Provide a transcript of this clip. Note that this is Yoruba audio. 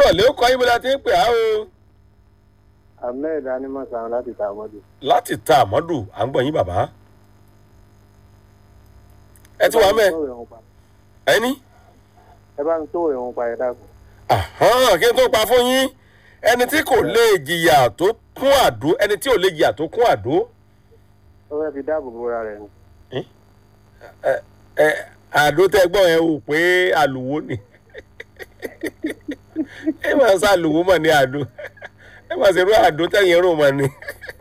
kúrọ̀ lé ó kọ́ yín bí la ti ń pè á o ahmed animọ̀sán láti tàmọ́dù. láti ta àmọ́dù à ń gbọ́ yín bàbá ẹ ti wà mẹ́ ẹni ẹ bá ń tó ìrùn pa ẹ dákun. Àhán, kí n tó pa fún yín ẹni tí kò lè jìyà tó kún àdó ẹni tí ò lè jìyà tó kún àdó ó fẹ́ fi dáàbò bóra rẹ̀ ni. ẹ àdó tẹ gbọ́ yẹn wò pé àlùwò ni ẹ máa ń sá àlùwò mọ̀ ní àdó ẹ máa ṣe irú àdó tẹ̀yìn rò mọ̀ ni